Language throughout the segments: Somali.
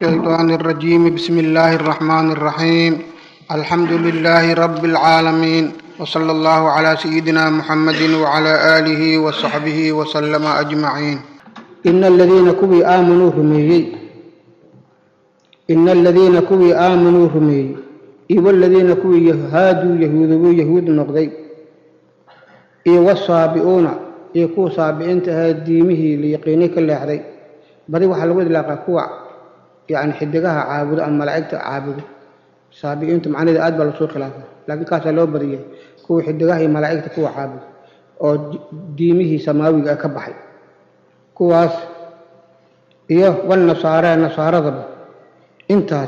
الشيطان الرجيم بسم الله الرحمن الرحيم الحمد لله رب العالمين وصلى الله على سيدنا محمد وعلى آله وصحبه وسلم أجمعين ina aladiina kuwii aamanuu rumeeyey ina aladiina kuwii aamanuu rumeeyey iyo waladiina kuwii haaduu yahuudobuu yahuud noqday iyo wasaabi'uuna iyo kuwa saabiciinta ahaa diimihii la yaqiinay ka leexday badi waxaa lagu idlaaqaa kuwa yani xidigaha caabudo ama malaa'igta caabudo saabi'iintu macnaheeda aad baa lasoo khilaafa laakiin kaasaa loo badiyay kuwa xidigaha iyo malaa'igta kuwa caabudo oo diimihii samaawiga ah ka baxay kuwaas iyo walnasaaree nasaaradaba intaas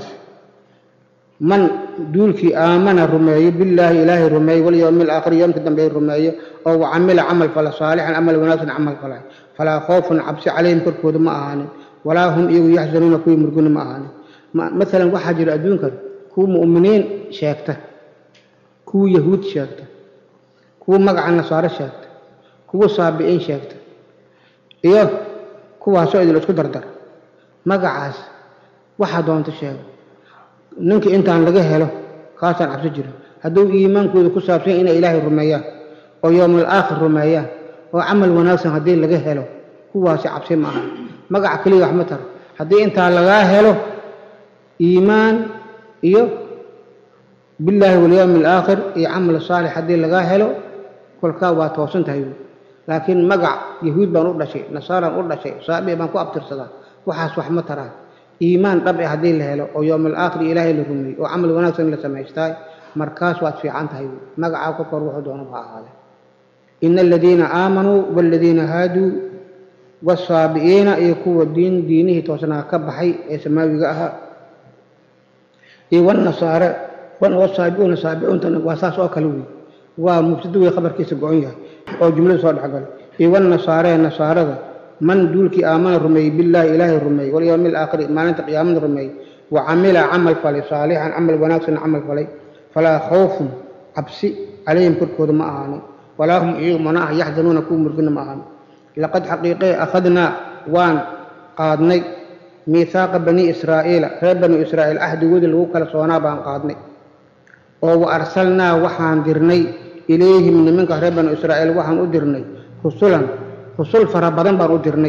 man duulkii aamana rumeeyo billaahi ilaahay rumeeyo walyowmi alaakhiri yoomka dambe rumeeyo oo wacamila camal fala saalixan camal wanaagsan camal falay falaa khoofun cabsi calayhim korkooda ma ahaanin walaa hum iyagu yaxzanuuna kuwii murguna ma ahaanin maalan waxaa jira adduunkan kuwa mu'miniin sheegta kuwa yahuud sheegta kuwa magaca nasaaro sheegta kuwa saabi'iin sheegta iyo kuwaasoo idil isku dardar magacaas waxaa doonta sheego ninka intaan laga helo kaasaan cabsi jiro hadduu iimaankooda ku saabsan inay ilaahay rumeeyaan oo yowmal aakhir rumeeyaan oo camal wanaagsan haddii laga helo kuwaasi cabsi ma aha magaca keliya wax ma taro haddii intaa lagaa helo iimaan iyo billaahi walyowmi alaakhir iyo camal saalix haddii lagaa helo kolkaa waa toosan tahay laakiin magac yahuud baan u dhashay nasaaraan u dhashay saabi baan ku abtirsadaa waxaas wax ma taraan iimaan dhab eh haddii la helo oo yowmal aakhir ilaahay la rumeeyey oo camal wanaagsan la samaystaay markaas waad fiican tahay magacaa ku kor wuxuu doona ha ahaade ina aladiina aamanuu waaladiina haaduu wasaabi'iina iyo kuwa diin diinihii toosnaa ka baxay ee samaawiga ahaa iyo wanasaare wasaabi'uuna saabicuuntana waa saas oo kale wey waa mubtado wey khabarkiisa go-on yahay oo jumladu soo dhexgalo iyo walnasaaree nasaarada man duulkii aamana rumeeyey billaahi ilaahay rumeeyey walyowmi alaakhiri maalinta qiyaamada rumeeyey wa camila camal falay saalixan camal wanaagsan camal falay falaa khawfun cabsi calayhim korkooda ma ahaanin walaa hum iyagu mana ah yaxzanuuna kuwa murgina ma ahaanin laqad xaqiiqee akhadnaa waan qaadnay miihaaqa bani israa'iila reer bani israa'iil ahdigoodii lagu kala soonaa baan qaadnay oo wa arsalnaa waxaan dirnay ilayhim nimanka reer banu israa'iil waxaan u dirnay rusulan rusul fara badan baan u dirnay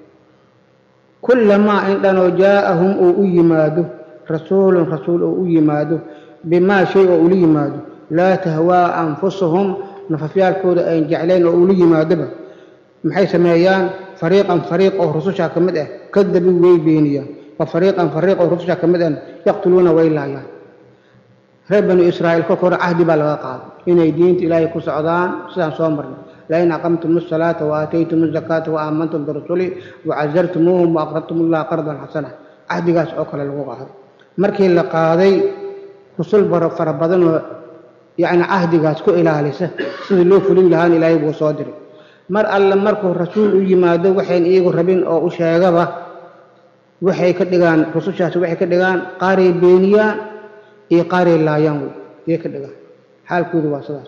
kullamaa indhanoo jaa'ahum uu u yimaado rasuulun rasuul oo u yimaado bimaa shay oo ula yimaado laa tahwaa anfusahum nafafyaalkooda ayn jeclayn oo ula yimaadoba maxay sameeyaan fariiqan fariiq oo rusushaa ka mid ah kadabi way beeniyaan wa fariiqan fariiq oo rusushaa ka mid ahna yaqtuluuna way laayaan reer banu israa'iil kolka hore cahdi baa laga qaaday inay diinta ilaahay ku socdaan sidaan soo marnay lain aqamtum asalaata wa aataytum azakaata wa aamantum birusuli wa casartumuuhum wa aqradtum allaha qardan xasana cahdigaas oo kale lagu qaaday markii la qaaday rusul fara badanoo yacni cahdigaas ku ilaalisa sidii loo fulin lahaan ilaahay buu soo diray mar alle markuu rasuul u yimaado waxayn iyagu rabin oo u sheegaba waxay ka dhigaan rusushaasi waxay ka dhigaan qaaray beeniyaan iyo qaaray laayaan wey yay ka dhigaan xaalkoodu waa sidaas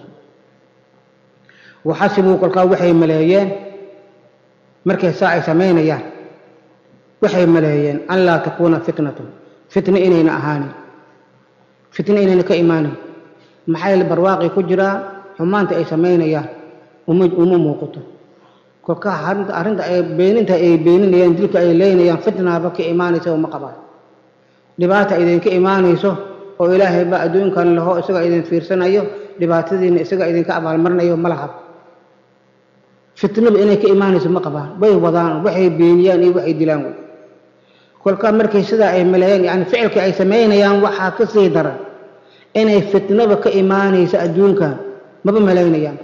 waxasibuu kolkaa waxay maleeyeen markay saa ay samaynayaan waxay maleeyeen an laa takuuna fitnatun fitna inayna ahaanin fitna inayna ka imaanin maxay barwaaqi ku jiraan xumaanta ay samaynayaan uma uma muuqato kolkaa arrinta ay beeninta ay beeninayaan dilka ay leynayaan fitnaaba ka imaanaysa uma qabaan dhibaata idinka imaanayso oo ilaahay baa adduunkan laho isaga idin fiirsanayo dhibaatadiina isaga idinka abaalmarinayo ma laha fitnaba inay ka imaanayso ma qabaan way wadaan waxay beeniyaan iyo waxay dilaan wey kolkaa markay sidaa ay maleeyaan yani ficilka ay samaynayaan waxaa ka sii daran inay fitnaba ka imaanayso adduunkan maba malaynayaan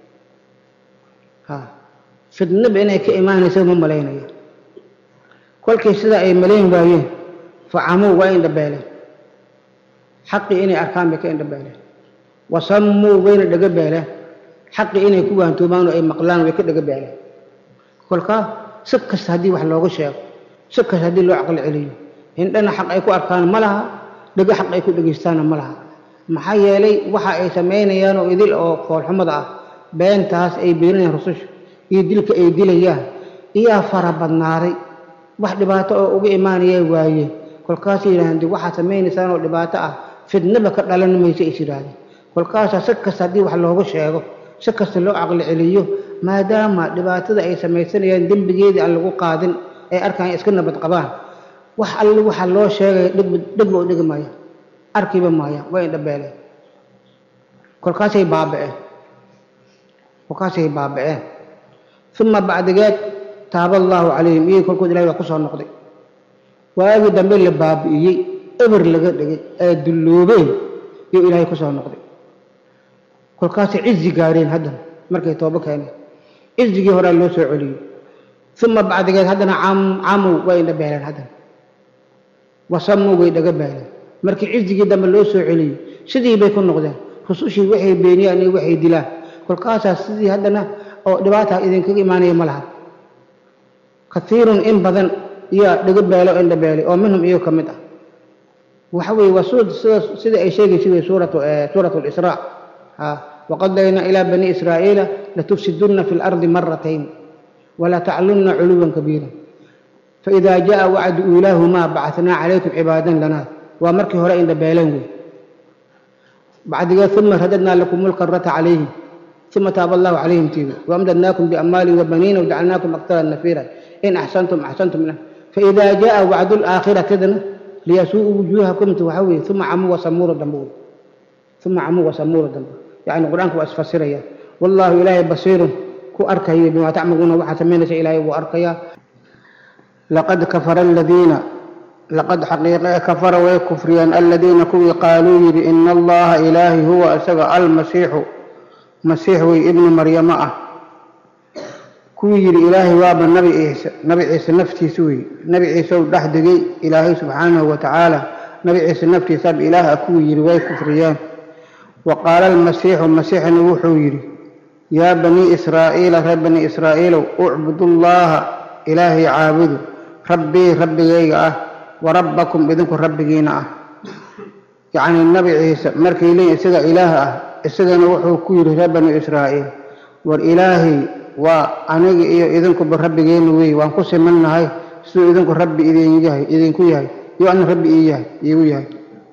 ha fitnaba inay ka imaanayso ma malaynayaan kolkay sidaa ay malayn waayeen facamuu waa indhabeeleen xaqii inay arkaan bay ka indhabeeleen wasammuu wayna dhaga beeleen xaqii inay ku waantoomaan oo ay maqlaan way ka dhaga beeleen kolkaa si kasta haddii wax looga sheego si kasta haddii loo caqli celiyo indhana xaq ay ku arkaan ma laha dhago xaq ay ku dhegaystaanna ma laha maxaa yeelay waxa ay samaynayaan oo idil oo foolxumada ah beentaas ay beeninayaan rususha iyo dilka ay dilayaan iyaa fara badnaaday wax dhibaato oo uga imaanaya waayeen kolkaasay yidhahdeen de waxaad samaynaysaan oo dhibaato ah fidnaba ka dhalan mayso is yidhaahdeen kolkaasaa si kasta haddii wax loogu sheego si kasta loo caqli celiyo maadaama dhibaatada ay samaysanayaan dembigeedii aan lagu qaadin ay arkaan iska nabad qabaan wax alle waxa loo sheegaya dhib dhibba u dhigi maaya arkiba maaya way indhabeeleen kolkaasay baaba'een kolkaasay baaba'een uma bacdigeed taaba allaahu calayhim iyagii kolkood ilahay waa ku soo noqday waagii dambe la baabi'iyey eber laga dhigay ee dulloobeen yuu ilaahay ku soo noqday kolkaasay cizi gaareen haddana markay toobo keeneen cizigii horaa loo soo celiyey uma bacdigeed haddana camow way indhabeeleen haddana wasamow way dhaga beeleen markii cizigii dambe loo soo celiyey sidii bay ku noqdeen rusushii waxay beeniyaan iyo waxay dilaan kolkaasaa sidii haddana oo dhibaata idinkaga imaanaya ma laha kaiirun in badan iyo dhaga beelo indha beelay oo minhum iyago ka mid ah waxa weeye waa suurad sida sida ay sheegaysa wey suuratu suuratu lisraa waqadaynaa ilaa bani israa'iila latufsidunna fi lardi maratayn walaa taclunna culuwan kabiira faإida jaءa wacdu uulaahumaa bacatnaa calaykum cibaadan lanaa waa markii hore indha beeleen wey bacdigeed uma radadnaa lakum lkarata calayhim uma taaba allahu calayhim tiibi waamdadnaakum biamwaalin wabaniina wajacalnaakum aktara nafiira in axsantum axsantum faإida jaءa wacdu laaakhiratidna liyasuu'u wujuuhakumta waxa weeye uma camuu wasamuura dambe wey uma camuu wasamuura dambe yacni qur-aanka waa isfasiraya wallaahu ilaahay basiirun ku arkayo bimaa tacmaluuna waxaad samaynaysa ilaahay wuu arkayaa laqad kafara aladiina laqad xaqiiqe kafara way kufriyeen aladiina kuwii qaaluu yidhi ina allaha ilaahi huwa isaga almasiixu masiix wey ibnu maryamo ah kuwii yidhi ilaahay waaba nabi ciise nabi ciise naftiisa wey nabi ciise u dhex degay ilaahay subxaanahu wa tacaala nabi ciise naftiisaaba ilaah ah kuwii yidhi way kufriyeen wa qaala almasiixu masiixna wuxuu yidhi yaa banii israa'iila reer bani israa'iilow ucbudu llaaha ilaahay caabudu rabbii rabbigayga ah wa rabbakum idinku rabbigiina ah yacnii nabi ciise markay leeyiin isaga ilaah ah isagana wuxuu ku yidhi reer bani israa'iil war ilaahay waa aniga iyo idinkuba rabbigeena weeye waan ku simannahay siduu idinku rabbi idin yahay idinku yahay iyo ana rabbi ii yahay iigu yahay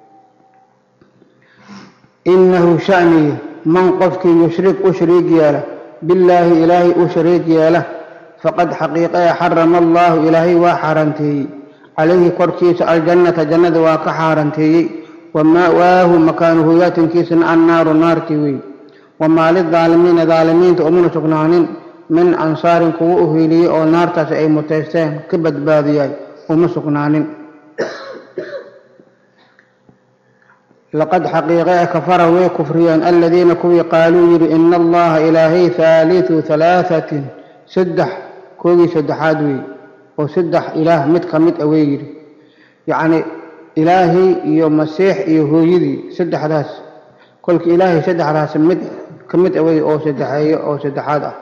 inahu shaniya man qofkii yushrik u shariig yeela billaahi ilaahay u shariig yeela faqad xaqiiqee xarama allaahu ilaahay waa xaaranteeyey calayhi korkiisa aljannata jannada waa ka xaaranteeyey wa ma'waahu makaanu hoyaatankiisana annaaru naartii wey wamaa lidaalimiina daalimiinta umuna sugnaanin min ansaarin kuwa u hiiliyey oo naartaasi ay mutaysteen ka badbaadiyay uma sugnaanin laqad xaqiiqee kafara way kufriyeen aladiina kuwii qaaluu yidhi ina allaha ilaahay haalitu halaahatin saddex koogii saddexaad wey oo saddex ilaah mid ka mid a wey yidhi yacni ilaahay iyo masiix iyo hooyadii saddexdaas kolka ilaahay saddexdaas mid ka mid a wey oo saddexeeyo oo saddexaad ah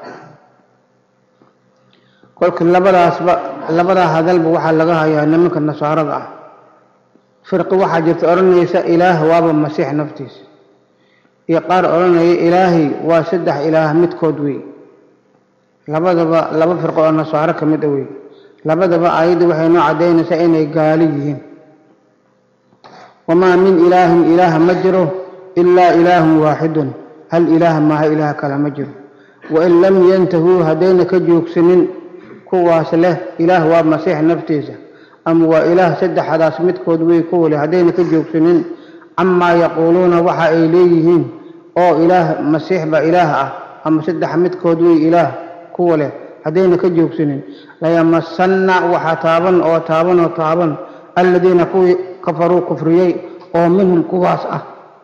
kolka labadaasba labadaa hadalba waxaa laga hayaa nimanka nasaarada ah firqi waxaa jirta odhanaysa ilaah waaba masiix naftiisa iyo qaar odhanaya ilaahay waa saddex ilaah midkood wey labadaba laba firqo oo nasaaro ka mid a wey labadaba aayadda waxay noo caddaynaysaa inay gaali yihiin wamaa min ilaahin ilaaha ma jiro ilaa ilaahun waaxidun hal ilaah maaha ilaah kale ma jiro wain lam yantahuu haddayna ka joogsanin kuwaas leh ilaah waa masiix naftiisa ama waa ilaah saddexdaas midkood wey kuwa leh haddayna ka joogsanin camaa yaquuluuna waxa ay leeyihiin oo ilaah masiix baa ilaah ah ama saddex midkood wey ilaah kuwa leh haddayna ka joogsanin layamasanna waxaa taaban oo taaban oo taaban aladiina kuwii kafaruu kufriyey oo minhum kuwaas ah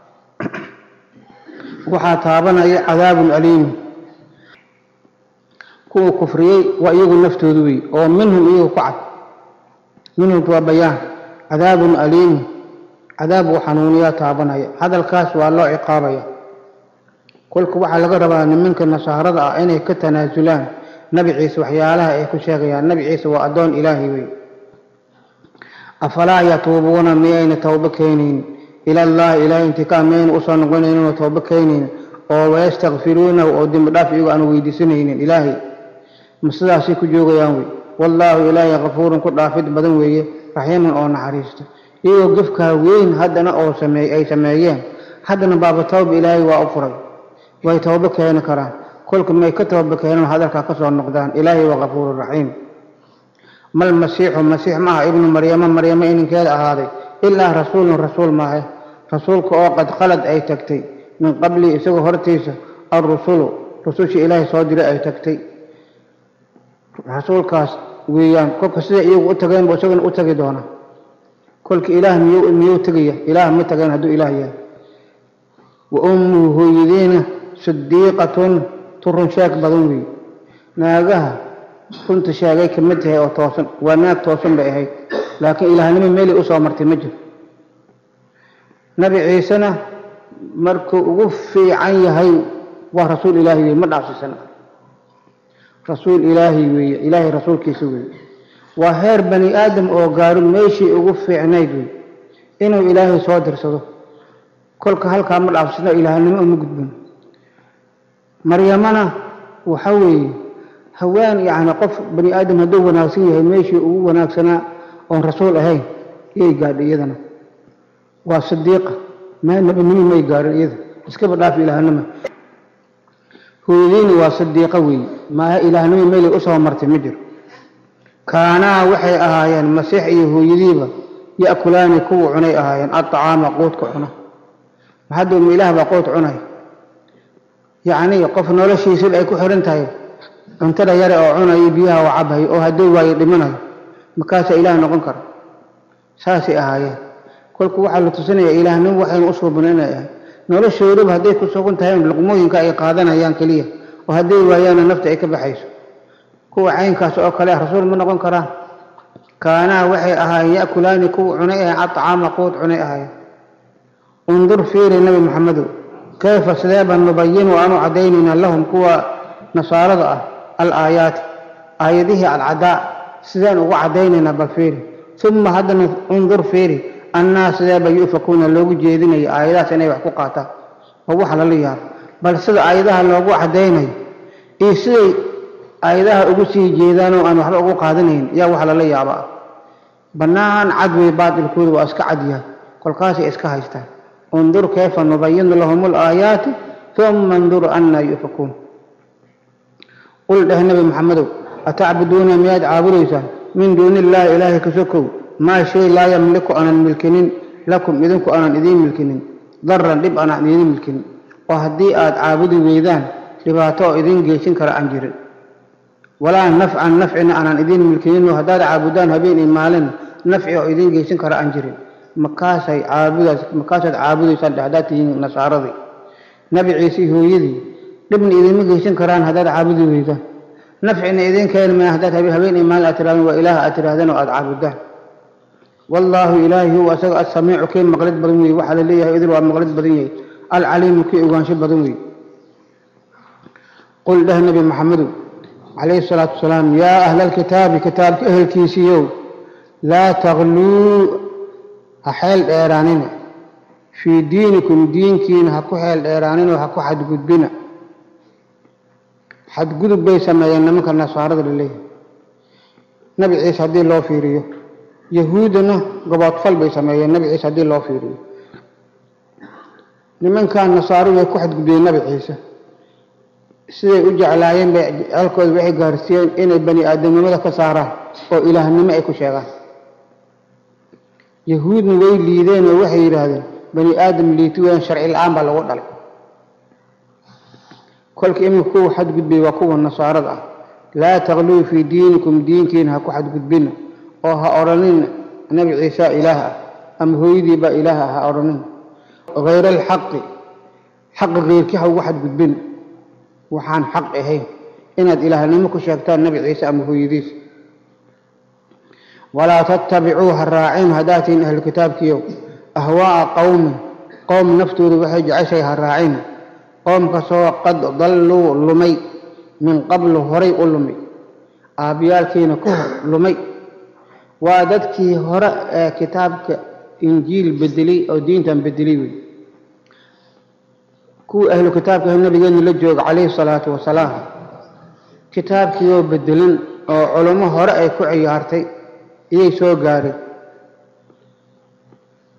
waxaa taabanaya cadaabun aliim kuwa kufriyey waa iyagu naftoodu wey oo minhum iyagu ku cad minhumku waa bayaan cadaabun aliim cadaab uu xanuuniyaa taabanaya hadalkaas waa loo ciqaabaya kolka waxaa laga rabaa nimanka nasaarada ah inay ka tanaasulaan nabi ciise waxyaalaha ay ku sheegayaan nabi ciise waa addoon ilaahi wey afalaa yatuubuuna miyayna towbo keenayn ila allahi ilaahay intikaa miyayna usoo noqonaynin oo towbo keenayn oo wayastakfiruunahu oo dembi dhaaf iyagu aan weydiisanaynin ilaahay ma sidaasay ku joogayaan wey wallaahu ilaahay kafuurun ku dhaafid badan weeye raxiiman oo naxariista iyagoo gefkaa weyn haddana oo sameey ay sameeyeen haddana baaba tawba ilaahay waa u furay way toobo keeni karaan kolka may ka tooba keenan hadalkaa ka soo noqdaan ilaahay waa kafuuru raxiim mal masiixu masiix maaha ibnu maryamo maryamo ininkeeda ahaaday ilaa rasuulun rasuul maahe rasuulka oo qad khalad ay tagtay min qabli isagoo hortiisa alrusulu rusushii ilaahay soo diray ay tagtay rasuulkaas weeyaan kolka sida iyagu u tageenbu isaguna u tagi doona kolka ilaah miyuu miyuu tegaya ilaah ma tageen hadduu ilaah yahay wa ummuhu hooyadiina sidiiqatun turun sheeg badan weeye naagaha runta sheegay ka mid tahay oo toosan waa naag toosan bay ahayd laakiin ilaahnimo meelay usoo martay ma jiro nabi ciisena markuu ugu fiican yahay waa rasuul ilaahi weye ma dhaafsisana rasuul ilaahi weeye ilaahay rasuulkiisa weeye waa heer bani aadam oo gaaro meeshii ugu fiicnayd wey inuu ilaahay soo dirsado kolka halkaa ma dhaafsano ilaahnimo uma gudbin maryamana waxa weeye haween yacni qof bani aadam hadduu wanaagsan yahay meeshii ugu wanaagsanaa oon rasuul ahayn yay gaadhay iyadana waa sidiiqa ma nabinimo may gaarin iyada iskaba dhaaf ilaahnima hooyadiina waa sidiiqa weeye maaha ilaahnimo meelay usoo martay ma jiro kaanaa waxay ahaayeen masiix iyo hooyadiiba ya'kulaani kuwa cunay ahaayeen aطacaama quudka cuna maxaduu ma ilaah baa quud cunay yacni qof noloshiisaba ay ku xiran tahay cuntada yare oo cunayo biyaha oo cabhayo oo hadduu waayo dhimanayo markaasaa ilaah noqon kara saasay ahaayeen kolku waxaa la tusinayaa ilaahnimo waxaynu u suubin inay ahay noloshoodaba hadday ku sugan tahay luqmooyinka ay qaadanayaan keliya oo hadday waayaana nafta ay ka baxayso kuwa caynkaas oo kale ah rasuul ma noqon karaan kaanaa waxay ahaayeen ya'kulaani kuwa cunay ahayn aطcaama quud cunay ahaayeen undur fiiri nabi maxamedow kayfa sideeba nubayinu aanu caddaynayna lahum kuwa nasaarada ah alaayaati aayadihii alcadaa sideen ugu caddaynaynaa bal fiiri uma haddana undur fiiri annaa sideeba yu'fakuuna loogu jeedinayo aayadahaas inay wax ku qaataan oo wax lala yaabo bal sida aayadaha loogu caddaynayo iyo siday aayadaha ugu sii jeedaanoo aan waxba ugu qaadanayn yaa wax lala yaaba ah bannaan cad wey baatilkooda waa iska cad yahay kolkaasay iska haystaan undur kayfa nubayinu lahum alaayaati uma ndur annaa yu'fakuun qul dheh nabi maxamedow atacbuduuna miyaad caabudaysaan min duuni illaahi ilaahay ka sokow maa shay laa yamliku aanan milkinin lakum idinku aanan idiin milkinin daran dhib aanan idiin milkinin oo haddii aad caabudi weydaan dhibaato oo idiin geesin kara aan jirin walaa nafcan nafcina aanan idiin milkininoo haddaad caabudaan habeen iyo maalin nafci oo idiin geysan kara aan jirin makaasay caabudaas makaasaad caabudaysaan dhe haddaad tihiin nasaaradii nabi ciise hooyadii dhibna idiinma geysan karaan haddaad caabudi weydaan nafcina idiin keeni maa haddaad habeen iyo maalin aad tirahdeen waa ilaah aad tirahdeen oo aad caabudaan wallaahu ilaahi huwa asaga asamiicu kii maqlid badan weye waxaa la leeyahay idil waa maqlid badan yahay alcaliimu kii ogaansho badan weye qul dheh nabi maxamedow calayhi salaatu wasalaam yaa ahla alkitaabi kitaabka ehelkiisiiyow laa takluu ha xeel dheeraanina fii diinikum diinkiina ha ku xeel dheeraaninoo ha ku xadgudbina xadgudub bay sameeyeen nimanka nasaarada la leeyahay nabi ciise haddii loo fiiriyo yahuuddana goboodfal bay sameeyeen nabi ciise haddii loo fiiriyo nimankan nasaaro way ku xadgudbiyeen nabi ciise siday u jeclaayeen bay jecelkooda waxay gaarsiiyeen inay bani aadamnimada ka saaraan oo ilaahnimo ay ku sheegaan yahuudna way liideen oo waxay yidhaahdeen bani aadam liiti weyan sharci la-aan baa lagu dhalay kolka iminka kuwa xadgudbay waa kuwa nasaarada ah laa takluu fii diinikum diinkiina ha ku xadgudbina oo ha odhanin nabi ciisa ilaah ah ama hooyadii baa ilaah ah ha odhanin hayra alxaqi xaqa keyrkii ha ugu xadgudbina waxaan xaq ahayn inaad ilaahnimo ku sheegtaan nabi ciise ama hooyadiis walaa tattabicuu ha raacin haddaad tihiin ahlu kitaabkiiyow ahwaa'a qowmin qowm naftooda waxay jeceshahay ha raacin qoomkasoo qad dalluu lumay min qablu horay u lumay aabbiyaalkiina ka hor lumay waa dadkii hore ee kitaabka injiil bedelay oo diintan bedelay wey kuwii ahlu kitaabka nabigeena la jooga calayhi salaatu wasalaam kitaabkiioo bedelin oo culummo hore ay ku ciyaartay iyay soo gaareen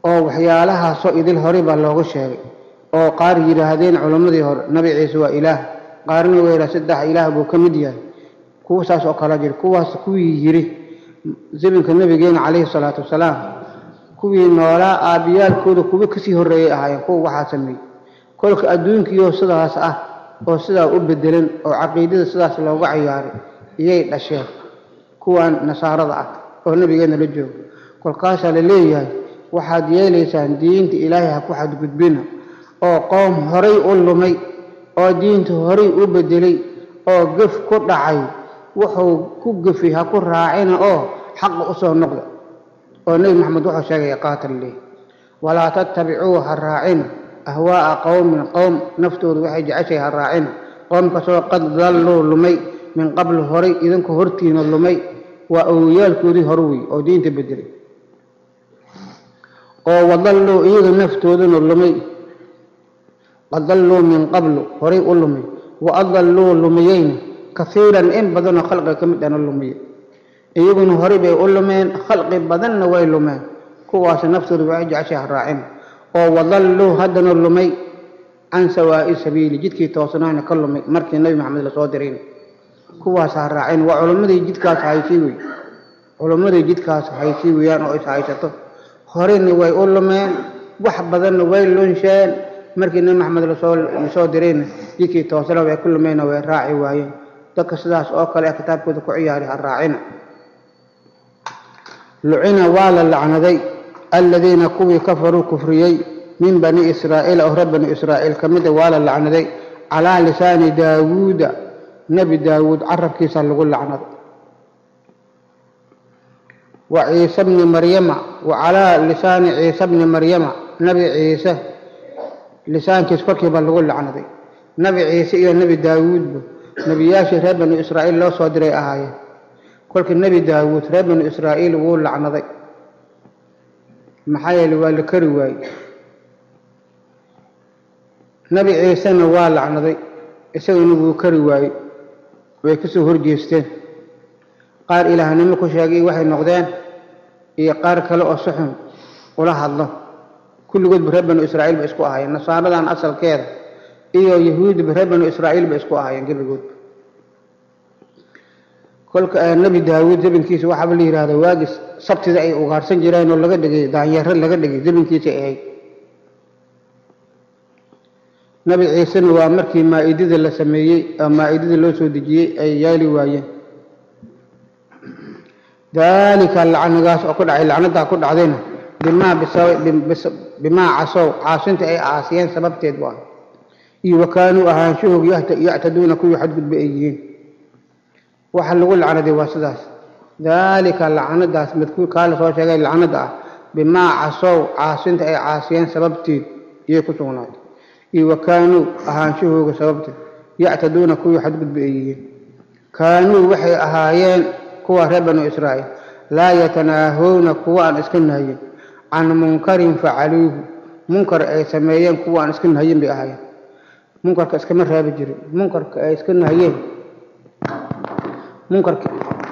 oo waxyaalahaasoo idil horey baa looga sheegay oo qaar yidhaahdeen culammadii hore nabi ciise waa ilaah qaarna waa yidhaha saddex ilaah buu ka mid yahay kuwa saas oo kala jira kuwaas kuwii yidhi zamanka nabigeena calayhi salaatu wasalaam kuwii noolaa aabbiyaalkooda kuwa kasii horreeyay ahaayeen kuwa waxaa sameeyey kolka adduunkiioo sidaas ah oo sidaa u bedelan oo caqiidada sidaas looga ciyaaray iyay dhasheen kuwan nasaarada ah oo nabigeena la jooga kolkaasaa la leeyahay waxaad yeelaysaan diinta ilaahay ha ku xadgudbina oo qoom horay u lumay oo diinta horay u bedelay oo gef ku dhacay wuxuu ku gefi ha ku raacina oo xaqa u soo noqda oo nebi maxamed wuxuu sheegaya qaatal leh walaa tattabicuu ha raacina ahwaa'a qowmin qowm naftoodu waxay jeceshay ha raacina qoomkasoo qad dalluu lumay min qabl horay idinku hortiina lumay waa awoyaalkoodii hore wey oo diinta bedelay oo wadalluu iyaga naftooduna lumay qad dalluu min qablu horay u lumay wa adalluu lumiyeyna kaiiran in badanoo khalqiga ka mid ana lumiye iyaguna horey bay u lumeen khalqi badanna way lumeen kuwaas naftooda waxay jeceshay ha raacin oo wadalluu haddana lumay can sawaa'i sabiili jidkii toosnaana ka lumay markii nebi maxamed lasoo dirayn kuwaas ha raacin waa culimmadii jidkaas haysii wey culimmadii jidkaas haysii weeyaan oo is haysato horeyna way u lumeen wax badanna way lunsheen markii nebi maxamed lasoo lasoo dirayna jidkii toosna way ku lumeenna way raaci waayeen dadka sidaas oo kale ee kitaabkooda ku ciyaari ha raacina lucina waa la lacnaday aladiina kuwii kafaruu kufriyey min bani israa'iil oo reer bani israa'iil ka mida waa la lacnaday calaa lisaani daawuuda nebi daawuud carabkiisa lagu lacnaday wa ciise bni maryama wa calaa lisaani ciise bni maryama nebi ciise lisaankiis korkiiba lagu lacnaday nebi ciise iyo nebi daawuudba nebiyaashii reer banu israa'iil loo soo diray ahaayeen kolkii nebi daawuud reer banu israa'iil wuu lacnaday maxaa yeele waa la kari waayey nebi ciisena waa lacnaday isagana wuu kari waayey way ka soo horjeesteen qaar ilaahnimo ku sheegay waxay noqdeen iyo qaar kale oo si xun ula hadlo kulligoodba reer banu israa'iil ba isku ahaayeen nasaaradan asalkeeda iyo yahuudba reer banu israa'iil ba isku ahaayeen gebigoodba kolka nebi daawuud zabinkiisa waxaaba la yidhahda waagis sabtida ay ugaarsan jireen oo laga dhigay daanyaro laga dhigay zabinkiisay ahayd nebi ciisena waa markii maa-idada la sameeyey oo maa-idada loo soo dejiyey ay yaali waayeen daalika lacnigaas oo ku dhacay lacnadaa ku dhacdayna bimaa bimaa casow caasinta ay caasiyeen sababteed bu ah iyo wakaanuu ahaanshahoog yactaduuna kuwii xadgudba ay yihiin waxa lagu lacnaday waa sidaas daalika lacnadaas madkuur kaa la soo sheegay lacnada ah bimaa casow caasinta ay caasiyeen sababteed iyay ku sugnaatay iyo wakaanuu ahaanshahooga sababteed yactaduuna kuwii xadgudba ay yihiin kaanuu waxay ahaayeen kuwa reer banu israa'iil laa yatanaahowna kuwa aan iska nahayin can munkarin facaluuhu munkar ay sameeyeen kuwa aan iska nahayin bay ahaayeen munkarka iskama raabi jirin munkarka ay iska nahayeen munkarka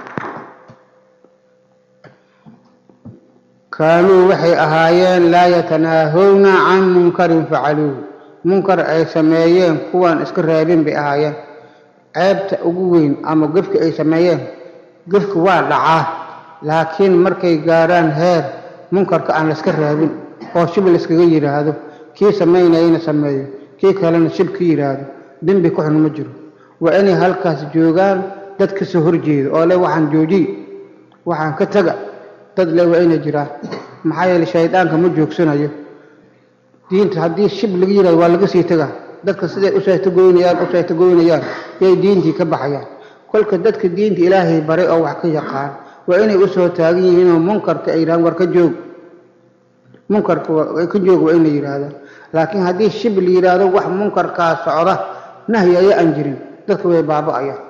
kaanuu waxay ahaayeen laa yatanaahowna can munkarin facaluuhu munkar ay sameeyeen kuwaan iska raabin bay ahaayeen ceebta ugu weyn ama gefka ay sameeyeen gefka waa dhacaa laakiin markay gaarhaan heer munkarka aan layska raabin oo shib layskaga yidhaahdo kii samaynayana sameeyo kii kalena shib ka yidhaahdo dembi ku xun ma jiro waa inay halkaas joogaan dad ka soo horjeeda oo le waxaan joojiy waxaan ka taga dad le waa inay jiraan maxaa yeele shaydaanka ma joogsanayo diinta haddii shib laga yidhahdo waa laga sii tagaa dadka siday u saytagoynayaan u saytagoynayaan yay diintii ka baxayaan kolka dadka diinta ilaahay baray oo wax ka yaqaan waa inay u soo taagan yihiinoo munkarka ay yidhahdaan war ka joog munkarka ka joog waa inay yidhaahdaan laakiin haddii shib la yidhaahdo wax munkarkaa socda nahyi aya aan jirin dadka way baaba'ayaan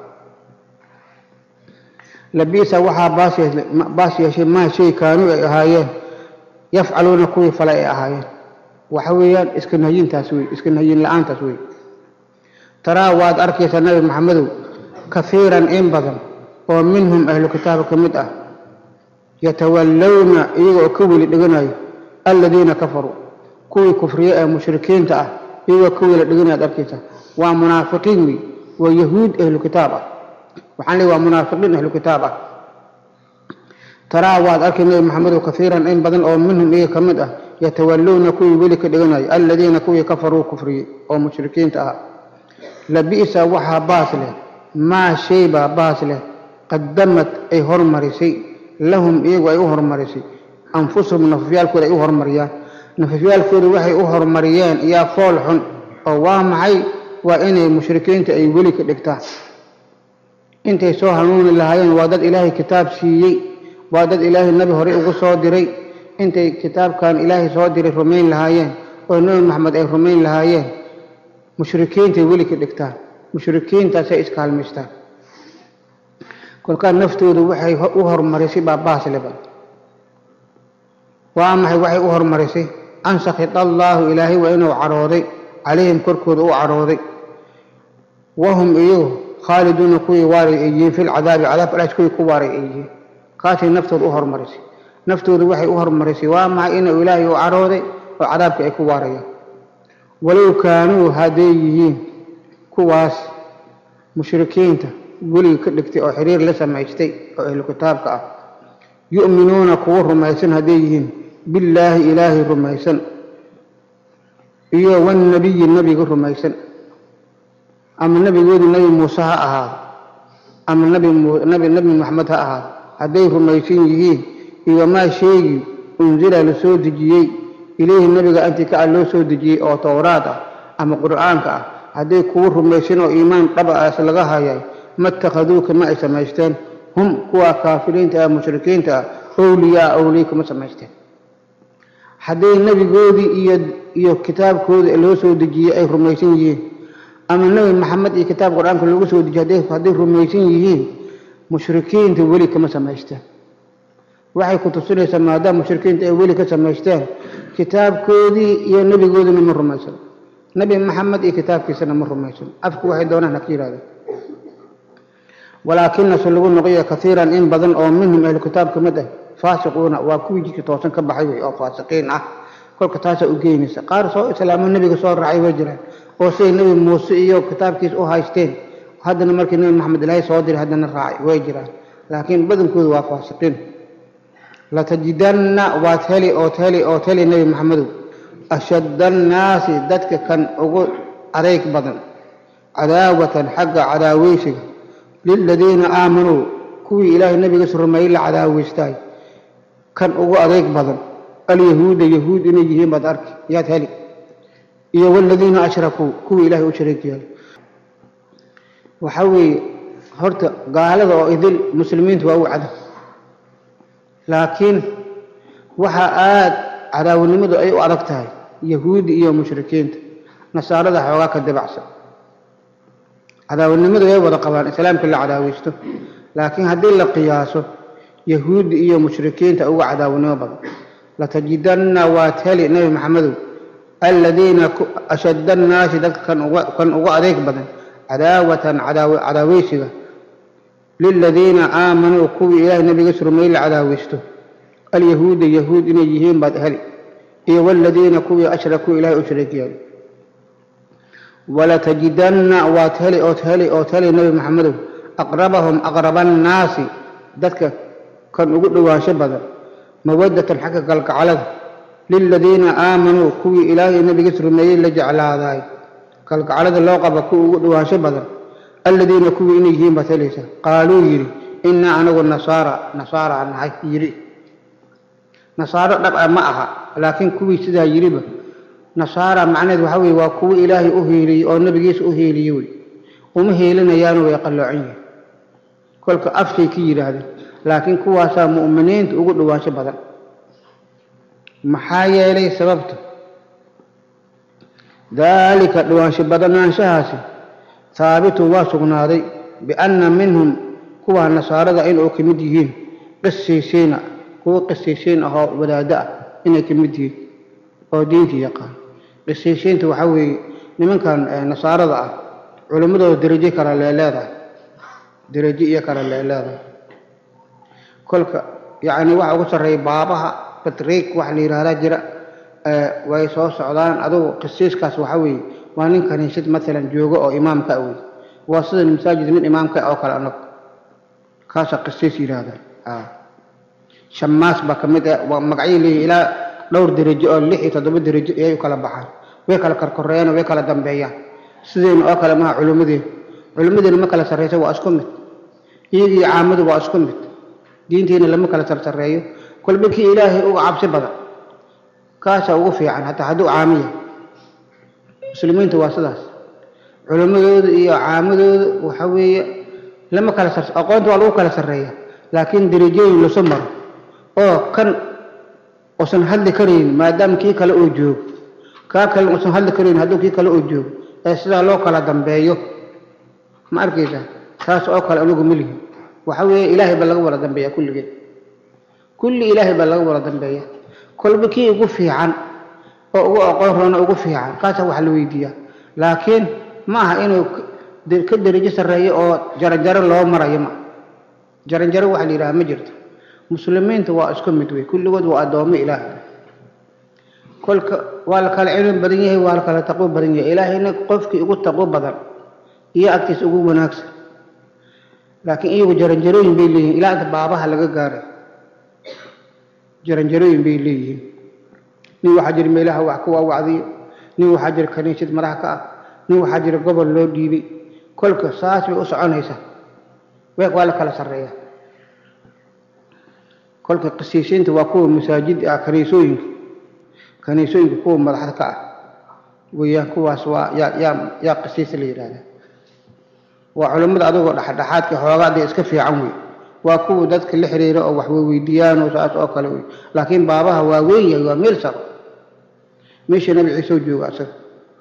labiisa waxaa baas yeeshay maa shay kaanuu ay ahaayeen yafcaluuna kuwii fale ay ahaayeen waxa weeyaan iska nahyintaas wey iska nahyin la-aantaas wey taraa waad arkaysaa nabi maxamedow kahiiran in badan oo minhum ahlu kitaabka ka mid ah yatawallawna iyaga oo ka weli dheganayo aladiina kafaruu kuwii kufriye ee mushrikiinta ah iyagoo kuwii la dhiganayaad arkaysa waa munaafiqiin wey waa yahuud ahlu kitaab ah waxaan leey waa munaafiqiin ahlu kitaab ah taraa waad arkay nebi maxamedow kaiiran in badan oo minhum iyaga ka mid ah yatawalluuna kuwii weli ka dhiganayo aladiina kuwii kafaruu kufriyey oo mushrikiinta ah labi'sa waxaa baas leh maa shay baa baas leh qadamad ay hormarisay lahum iyagu ay u hormarisay anfusahum nafafyaalkooda ay u hormariyaan nafafyaalkooda waxay u hormariyeen yaa fool xun oo waa maxay waa inay mushrikiinta ay weli ka dhigtaan intay soo hanuuni lahaayeen waa dad ilaahay kitaab siiyey waa dad ilaahay nabi horey ugu soo diray intay kitaabkan ilaahay soo diray rumayn lahaayeen oo nebi maxamed ay rumayn lahaayeen mushrikiintay weli ka dhigtaan mushrikiintaasay iskaalmaystaan kolkaa naftoodu waxay u hormarisay baa baasleba waa maxay waxay u hormarisay an sakhita allaahu ilaahay waa inuu cadhooday calayhim korkooda u cadhooday wahum iyagu khaaliduuna kuwii waaray ay yihiin fi lcadaabi cadaab alaas kuwii ku waaray ay yihiin kaasay naftooda u hormarisay naftoodu waxay u hormarisay waa maxay inuu ilaahay u cadhooday oo cadaabka ay ku waarayaan walow kaanuu hadday yihiin kuwaas mushrikiinta weliga ka dhigtay oo xiriir la samaystay oo ahlu kitaabka ah yu'minuuna kuwa rumaysan hadday yihiin billaahi ilaahay rumaysan iyo wannabiyi nebiga rumaysan ama nebigoodu nebi muuse ha ahaado ama nabi nabi maxamed ha ahaado hadday rumaysan yihiin iyo maa sheegi unzila la soo dejiyey ilayhi nebiga antikaca loo soo dejiyey oo towraad ah ama qur'aanka ah hadday kuwa rumaysan oo iimaan dhaba aas laga hayay ma itakhaduuka ma ay samaysteen hum kuwa kaafiriinta ah mushrikiinta ah owliyaa owliya kama samaysteen hadday nebigoodii iyo iyo kitaabkoodii loo soo dejiyey ay rumaysan yihiin ama nebi maxamed iyo kitaab qur-aanka loogu soo dejiyey hadday rumaysan yihiin mushrikiinta weli kama samaysteen waxay ku tusinaysaa maadaama mushrikiinta ay weli ka samaysteen kitaabkoodii iyo nebigoodina ma rumaysan nebi maxamed iyo kitaabkiisana ma rumaysan afku waxay doonaan ha ka yidhahdeen walaakinase lagu noqoya kaiiran in badan oo minhum ahlu kitaab ka mid ah faasiquuna waa kuwii jidka toosan ka baxay wey oo faasiqiin ah kolka taasaa u geynaysa qaar soo islaamo nebiga soo raacay way jiraan oo siday nebi muuse iyo kitaabkiisa u haysteen haddana markii nebi maxamed ilaahay soo diray haddana raacay way jiraan laakiin badankoodu waa faasiqiin latajidanna waad heli ood heli ood heli nebi maxamedow ashadda annaasi dadka kan ugu adayg badan cadaawatan xagga cadaaweysiga liladiina aamanuu kuwii ilaahay nabigiisa rumeeyey la cadaaweystaay kan ugu adayg badan alyahuuda yahuud inay yihiin baad arki yaad heli iyo waladiina ashrakuu kuwii ilaahay u shariik yeelay waxaa weeye horta gaalada oo idil muslimiintu waa u cadow laakiin waxaa aada cadaawanimadu ay u adag tahay yahuudi iyo mushrikiinta nasaarada xoogaa ka dabacsan cadaawanimadu way wada qabaan islaamka la cadaaweysto laakiin haddii la qiyaaso yahuudi iyo mushrikiinta uga cadaawanimo badan latajidanna waad heli nebi maxamedow aladiina ashadda annaasi dadka kan uga adeeg badan cadaawatan cadaaweysiga liladiina aamanuu kuwii ilaahay nabigiis rumeey la cadaaweysto alyahuuda yahuud inay yihiin baad heli iyo waladiina kuwii ashrakuu ilahay u shariik yeelay walatajidanna waad heli ood heli ood heli nebi maxamedow aqrabahum aqraba annaasi dadka kan ugu dhowaansho badan mawaddatan xagga kalgacalada liladiina aamanuu kuwii ilaahay nabigiis rumeeyey la jeclaadaay kalgacalada loo qaba kuwa ugu dhowaansho badan aladiina kuwii inay yihiin baad helaysaa qaaluu yidhi innaa anagu nasaara nasaara nahay yidhi nasaaro dhab a ma aha laakiin kuwii sidaa yidhiba nasaara macnaheed waxaa weye waa kuwo ilaahay u hiiliyey oo nabigiisa u hiiliyey wey uma hiilinayaanu way qalloocan yihin kolka afshay ka yidhaahdeen laakiin kuwaasaa mu'miniinta ugu dhowaansho badan maxaa yeelay sababta daalika dhowaansho badanaanshahaasi haabitun waa sugnaaday bianna minhum kuwaa nasaarada inuu ka mid yihiin qisiisiina kuwo qisiisiin ahoo wadaaddo ah inay ka mid yihiin oo diinta yaqaan qisiisiinta waxaa weeye nimankan nasaarada ah culimmadooda derajo kale leeleedahay derajo iyo kale leeleedahay kolka yacni waxa ugu sarreeya baabaha batriik waxa la yidhahdaa jira way soo socdaan adugu qisiiskaas waxa weeye waa nin kaniisad maalan joogo oo imaamka wey waa sida masaajid nin imaamka oo kale anag kaasa qisiis yidhaahda shamaas baa ka mid ah waa magacyo leeyihin ilaa dhowr derajo oo lix iyo toddoba derajo ayay u kala baxaan way kala karkoreeyaan way kala dambeeyaan sideena oo kale maha culimmadeena culimmadeena ma kala sarreysa waa isku mid iyagii caamadu waa isku mid diinteena lama kala sarsareeyo kolba kii ilaahay uga cabsi badan kaasaa ugu fiican hataa hadduu caamiya muslimiinta waa sidaas culimmadooda iyo caamadooda waxa weeye lama kala sar aqoonta waa lagu kala sarreeya laakiin derajooyin lasu maro oo kan usan hadli karayn maadaama kii kale uu joogo kaa kale usan hadli karayn hadduu kii kale uu joogo ee sidaa loo kala dambeeyo ma arkaysaa taas oo kale anigu ma lihin waxa weeye ilaahay baa laga wada dambeeya kulligeed kulli ilaahay baa laga wada dambeeya kolba kii ugu fiican oo ugu aqoon roona ugu fiican kaasaa wax la weydiiyaa laakiin ma aha inuu ka derajo sarreeyo oo jaranjaro loo marayo ma jaranjaro waxa la yidhaha ma jirto muslimiinta waa isku mid wey kulligood waa addoommo ilaah kolka waa la kala cilmi badan yahay waa la kala taqwo badan yahay ilaahayna qofkii ugu taqwo badan iyo agtiisa ugu wanaagsan laakiin iyagu jaranjarooyin bay leeyihin ilaa inta baabaha laga gaaray jaranjarooyin bay leeyihiin nin waxaa jira meelaha wax ku waawacdiyo nin waxaa jira kaniisad madax ka ah nin waxaa jira gobol loo dhiibay kolka saas bay u soconaysaa waa la kala sarreeya kolka qisiisiinta waa kuwa masaajid ah kaniisooyinka kaniisooyinka kuwa madaxda ka ah weeyaan kuwaas waa yaa yaa yaa qisiisa la yidhahdaa waa culimmada adagoo dhexdhexaadka xoogaa dee iska fiican wey waa kuwa dadka la xiriira oo wax weydiiyaan oo saas oo kale wey laakiin baabaha waa weyn yahay waa meel saro meesha nabi ciise oo jooga asaga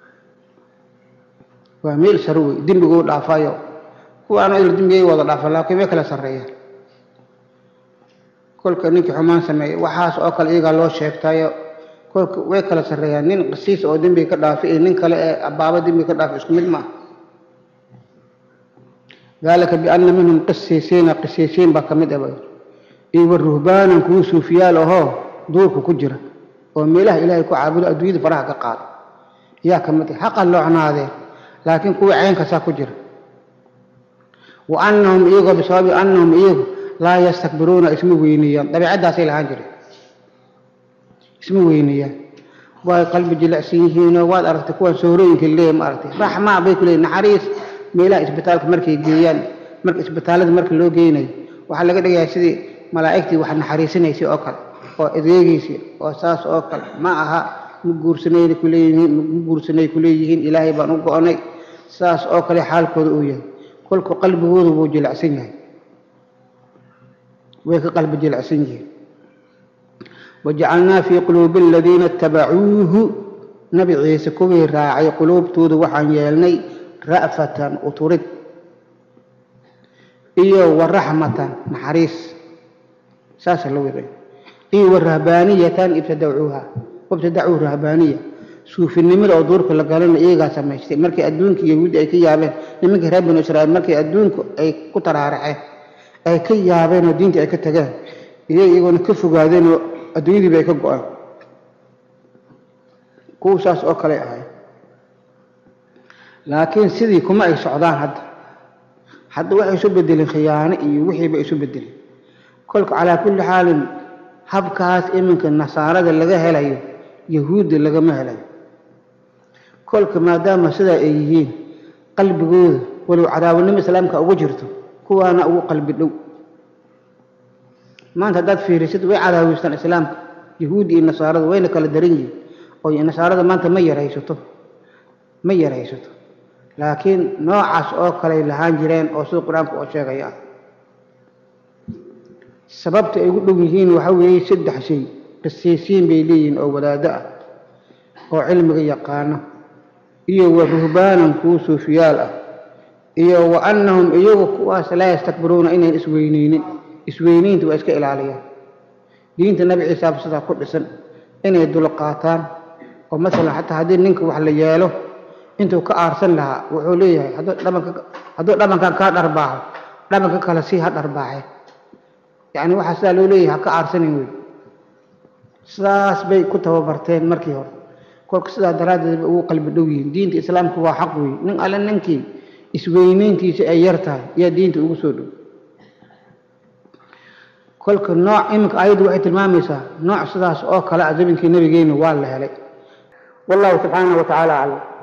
waa meel saro wey dembiguu dhaafayo kuwaana il dembigay wada dhaafa laakiin way kala sarreeyaan kolka ninkii xumaan sameeyey waxaas oo kale iyagaa loo sheegtayo kolka way kala sarreeyaan nin qisiis oo dembiga ka dhaafay iyo nin kale ee baaba dembiga ka dhaafay isku mid maaha dalika biana minhum qisiisiina qisiisiin baa ka mid ah iyo wa ruhbaanan kuwa suufiyaal ahoo duurka ku jira oo meelaha ilaahay ku caabudo adduunyada faraha ka qaado yaa ka mid ah xaqan loo cunaadeen laakiin kuwa ceenkasaa ku jira wa anahum iyagoo bisababi anahum iyagu laa yastakbiruuna isma weyneeyaan dabeicaddaasay lahaan jireen isma weyneeyaan way qalbi jilicsan yihiinoo waad aragtay kuwan soorooyinka leeya ma aragtay raxmaa bay ku leeyihin naxariis meelaha isbitaalka markay geeyaan marka isbitaalada marka loo geynayo waxaa laga dhigayaa sidii malaa'igtii wax naxariisanaysay oo kale oo adeegaysay oo saas oo kale ma aha ma guursanayna kuleeyihiin ma guursanay kuleeyihiin ilaahay baan u go-onay saas oo kale xaalkooda uu yahay kolku qalbigoodu wuu jilicsan yahay way ka qalbi jilicsan yihiin wajacalnaa fii quluubi aladiina itabacuuhu nabi ciise kuwii raacay quluubtooda waxaan yeelnay ra'fatan uturid iyo wa raxmatan naxariis saasa la wiray iyo wa rahbaaniyatan ibtadacuuha wabtadacuu rahbaaniya suufinimada oo duurka la galana iyagaa samaystay markay adduunka yahuuddi ay ka yaabeen nimankii reer banu israiil markay adduunku ay ku taraaraceen ay ka yaabeen oo diinta ay ka tageen iyo iyagoona ka fogaadeen oo adduunyadiiba ay ka go-aan kuwa saas oo kale ahay laakiin sidii kuma ay socdaan hadda hadda waxay isu bedelin khiyaano iyo wixiiba isu bedelin kolka calaa kulli xaalin habkaas iminka nasaarada laga helayo yahuudda lagama helayo kolka maadaama sidaa ay yihiin qalbigooda walow cadaawanimo islaamka ugu jirto kuwaana ugu qalbi dhow maanta haddaad fiirisid way cadaaweystaan islaamka yahuudda iyo nasaarada wayna kala daran yihiin oo nasaarada maanta ma yaraysato ma yaraysato laakiin noocaas oo kaley lahaan jireen oo sida qur-aanku oo sheegaya ah sababta ay ugu dhow yihiin waxaa weeye saddex shay qisiisiin bay leeyihiin oo wadaado ah oo cilmiga yaqaano iyo wa ruhbaanan kuwa suufiyaal ah iyo wa annahum iyagu kuwaas laa yastakbiruuna inayn isweyneynin isweyniinta waa iska ilaaliyaan diinta nabi ciisaaba sidaa ku dhisan inay dulqaataan oo masalan xataa haddii ninka wax la yeelo intuu ka aarsan lahaa wuxuu leeyahay hadduu dhabankan kaa dharbaaxo dhabanka kale sii ha dharbaaxe yacni waxaa sidaa loo leeyahay ha ka aarsanin wey sidaas bay ku tababarteen markii hore kolka sidaa daraaddeed bay ugu qalbi dhow yihiin diinta islaamku waa xaq weeye nin alle ninkii isweyneyntiisa ay yar tahay ayaa diinta ugu soo dhow kolka nooc iminka ayaddu waxay tilmaamaysaa nooc sidaas oo kale a zabinkii nabigeena waa la helay wallahu subxaanahu wa tacaala aclam